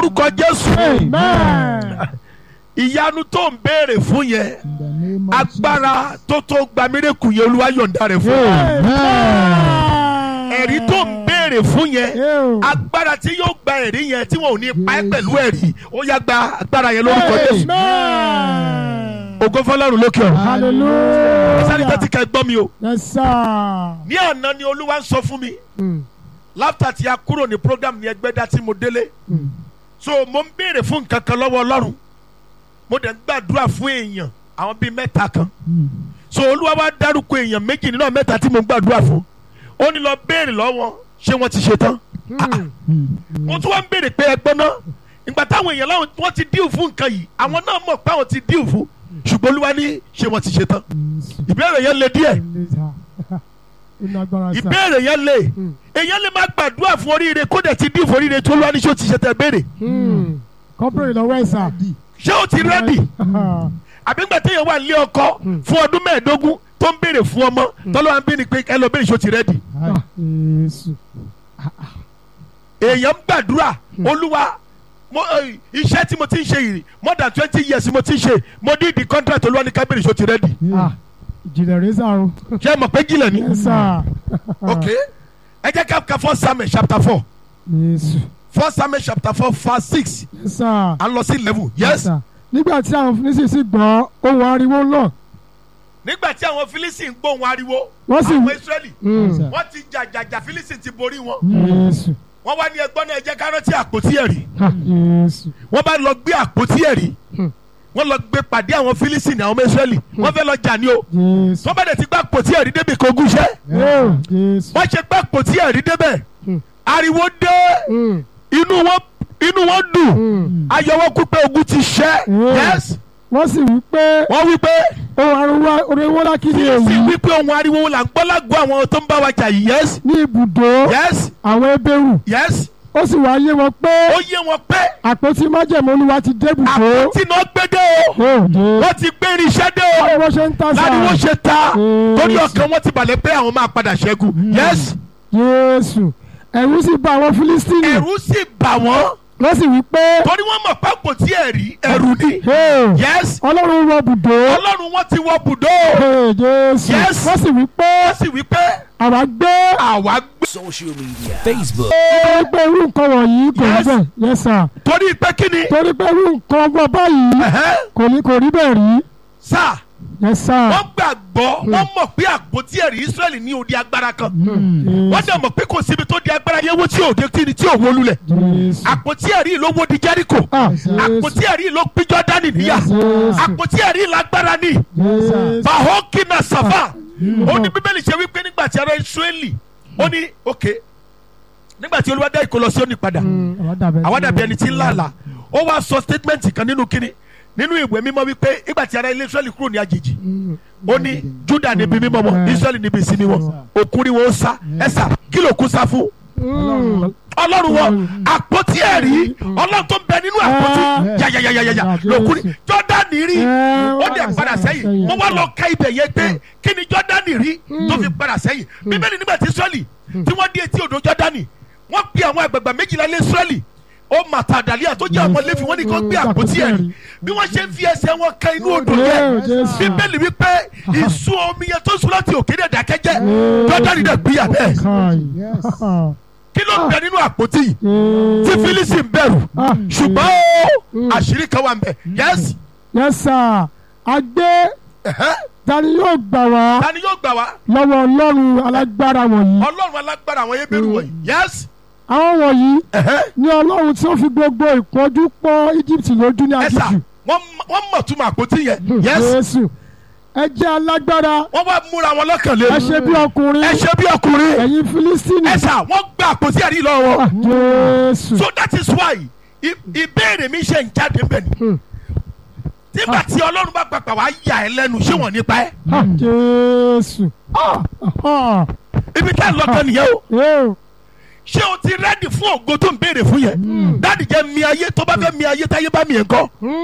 lórúkọ jésù Amen. ìyanu tó ń béèrè fún yẹn In the name of agbára tó tó gba mírèkù yẹn olúwa yọ̀ǹda rẹ̀ fún Amen. ẹ̀rí tó ń béèrè fún yẹn Ew. agbára tí yóò gba ẹ̀rí yẹn tí wọn ò ní pa ẹ́ pẹ̀lú ẹ̀rí ó yá gba agbára yẹn lórúkọ jésù Amen. ògo fọlọ́run lókè ọ̀run sáré tó Hallelujah. ti kẹ́ gbọ́ mi o Yes, sir. ní àná ni olúwa ń sọ fún mi láfta tí a kúrò ní program ní ẹgbẹ́dá tí mo délé so mo ń béèrè fún nǹkan kan lọ́wọ́ ọlọ́run mo dẹ̀ ń gbàdúrà fún èèyàn àwọn bíi mẹ́ta kan so olúwa wá dárúkọ èèyàn méjì nínú àwọn mẹ́ta tí mo ń gbàdúrà fún ó ní lọ béèrè lọ́wọ́ ṣé wọ́n ti ṣe tán mo tún wá ń béèrè pé ẹgbọ́n náà ìgbà táwọn èèyàn láwọn wọ́n ti díù fún nǹkan yìí àwọn náà mọ̀ pé àwọn ti díù fún ṣùgbọ́n olúwa ní ṣé wọ́n ti ṣe tán ìbéèrè yẹn le díẹ̀ ìbéèrè yẹn le èèyàn lè má gbàdúrà fún oríire kó dẹ̀ ti díù fún oríire tó olúwa ní ṣé o ti ṣe tẹ̀ béèrè Kọ́pẹ́rẹ́ lọ́wọ́ ẹ̀ sà. ṣé o ti rẹ́dì àbí ńgbà téèyàn wà nílé ọkọ fún ọdún mẹ́ẹ̀ẹ́dógún tó ń béèrè fún ọmọ tọ́lọ́wà ń bí ni pé ẹ lọ béèrè ṣé o ti rẹ́dì Jésù. èèyàn ń gbàdúrà olúwa mo ẹ, iṣẹ́ tí mo ti ń ṣe yìí more than twenty years mo ti ń ṣe mo ní ìdí contract olúwa ní ká béèrè ṣé o ti rẹ́dì Ah, Ìjìnlẹ̀ rẹ̀ sà o. ṣé ẹ mọ̀ pé jìnlẹ̀ ni Yes, sir. ok ẹ jẹ́ ká ka first samuel chapter four Jésù. first samuel chapter four verse six Yes, sir. à ń lọ sí eleven yes sir. nígbà tí àwọn Fílísítì gbọ́ ohun ariwo náà nígbà tí àwọn philistine ń gbóhùn ariwo Wọ́n sì- àwọn israeli Yes, sir. wọ́n ti jàjàjà philistine ti borí wọn Jésù. wọ́n wá ní ẹgbọ́n náà ẹ jẹ́ ká rántí àpótí ẹ̀rí Ah, Jésù. wọ́n bá lọ gbé àpótí ẹ̀rí wọ́n lọ gbé pàdé àwọn philistine àwọn ọmọ israeli wọ́n fẹ́ lọ jà ní o Jésù. wọ́n bá dẹ̀ ti gbá àpótí ẹ̀rí débi kò gúnṣẹ́ Oh, Jésù. wọ́n ṣe gbá àpótí ẹ̀rí débẹ̀ Hmm. ariwo dé Mm, inú wọn inú wọn dùn mm. ayọ̀ wọn kú pé ogun ti ṣẹ́ Hmm. yes wọ́n sì wí pé wọ́n wí pé ohun ariwo ariwo ńlá kí ni sì èyí wí pé ohun ariwo là ń gbọ́ lágọ̀ọ́ àwọn tó ń bá wa jà yìí yes ní ibùdó yes àwọn ebéèrú yes ó sì wá yé wọn pé ó yé wọn pé àpótí májẹ̀mú olúwa ti dé ibùdó. àpótí náà gbé dé o Oh, Jésù. wọ́n ti gbé irinṣẹ́ dé o báwo ṣe ń tà sá. láriwo ṣe ta Hmm. torí ọkàn wọn ti balẹ̀ pé àwọn máa padà ṣẹ́gun yes Jésù ẹ̀rù sì bà àwọn Fílísítìnì ẹ̀rù sì bà wọ́n wọ́n sì wí pé torí wọ́n mọ̀ pé àpótí ẹ̀rí ẹ̀rù ni "Hey, yes ọlọ́run wọ bùdó. ọlọ́run wọn ti wọ bùdó Hey, Jésù Yes. wọ́n sì wí pé wọ́n sì wí pé àwa gbé àwa gbé social media Facebook torí pé irú nǹkan wọ̀nyí kò rí Yes. bẹ́ẹ̀ yes sir torí pé kí ni torí pé irú nǹkan ọgbọ́n báyìí ẹ̀hẹ́, kò ní kò rí bẹ́ẹ̀ rí sá yes sir. wọ́n gbàgbọ́ wọ́n mọ̀ pé àpótí ẹ̀rí Ísírẹ́lì ní òde agbára kan wọ́n dẹ̀ mọ̀ pé kò síbi tó di agbára yẹn wó tí òde tí ni tí ò wó lulẹ̀ Jésù. àpótí ẹ̀rí ló wó di Jẹ́ríkò Ah, àpótí ẹ̀rí ló pín Jọ́dánì níyà Jésù. àpótí ẹ̀rí lágbára ni Jésù. bahokina safa ó ní bíbélì ṣe wípé nígbà tí ará Ísírẹ́lì ó ní ok nígbà tí Olúwa dá ìkólọ sí òní padà Mm, àwa dàbí àwa dàbí ẹni tí ń làlà ó wá sọ statement kan nínú kíni nínú ìwé mímọ́ wípé nígbà tí ará ilé Ísírẹ́lì kúrò ní àjèjì ó ní Júdà níbi mímọ́ wọn Ísírẹ́lì níbi ìsinmi wọn òkúri wọn ó sá ẹ̀sà kí ló kú sá fún Mm, ọlọ́run wọn àpótí ẹ̀rí ọlọ́run tó ń bẹ nínú àpótí Ah. yàyàyàyàyà lòkúri Jọ́dánì rí Eh, ó dẹ̀ padà sẹ́yìn wọ́n wá lọ ka ibẹ̀ yẹn pé kí ni Jọ́dánì rí tó fi padà sẹ́yìn bíbélì nígbà tí Ísírẹ́lì tí wọ́n dé etí odò Jọ́dánì wọ́n pe àwọn àgbàgbà méjìlá lé Ísírẹ́lì ó màtàdàlíà tó jẹ́ ọmọ Léfì wọ́n ní kó gbé àpótí ẹ̀rí bí wọ́n ṣe ń fi ẹsẹ̀ wọn ka inú odò yẹn Jésù. bíbélì wípé ìsun omi yẹn tó sùn láti òkè dẹ̀ dákẹ́jẹ́ Jọ́dánì dẹ̀ gbéyà bẹ́ẹ̀ Kai. Yes. Ah, kí ló ń bẹ nínú àpótí yìí tí Jésù. Fílísì ń bẹ̀rù Ah, ṣùgbọ́n ó àṣírí kan wà ń bẹ yes yes sir a gbé ẹ̀hẹ́, tani yóò gbà wá ta ni yóò gbà wá lọ́wọ́ ọlọ́run alágbára wọ̀nyí ọlọ́run alágbára àwọn ebéèrú wọ̀nyí yes àwọn wọ̀nyí ẹ̀hẹ́, ní ọlọ́run tí ó fi gbogbo ìpọ́njú pọ́ Egypt lójú ní ẹ̀sà aginjù wọ́n wọ́n mọ̀ túmọ̀ àpótí yẹn yes Jésù ẹ jẹ́ alágbára wọ́n wá múra wọn lọ́kàn lé ẹ ṣe bí ọkùnrin ẹ ṣe bí ọkùnrin ẹ̀yin Fílístínì ẹ̀sà wọ́n gba àpótí ẹ̀rí lọ́wọ́ Ah, wọn Jésù so that is why i- ìbéèrè mi ṣe ń jáde ń bẹ̀ ni Hmm. nígbà tí ọlọ́run bá pàpà wá yà ẹ́ lẹ́nu ṣé wọ́n nípa ẹ́ Ah, Jésù Ah, ah, ibi tá a lọ gan nìyẹn o eh, ṣé o ti rẹ́dì fún ògo tó ń béèrè fún yẹn dáàdì jẹ́ mi ayé tó bá fẹ́ mi ayé táyé bá mi yẹn kọ́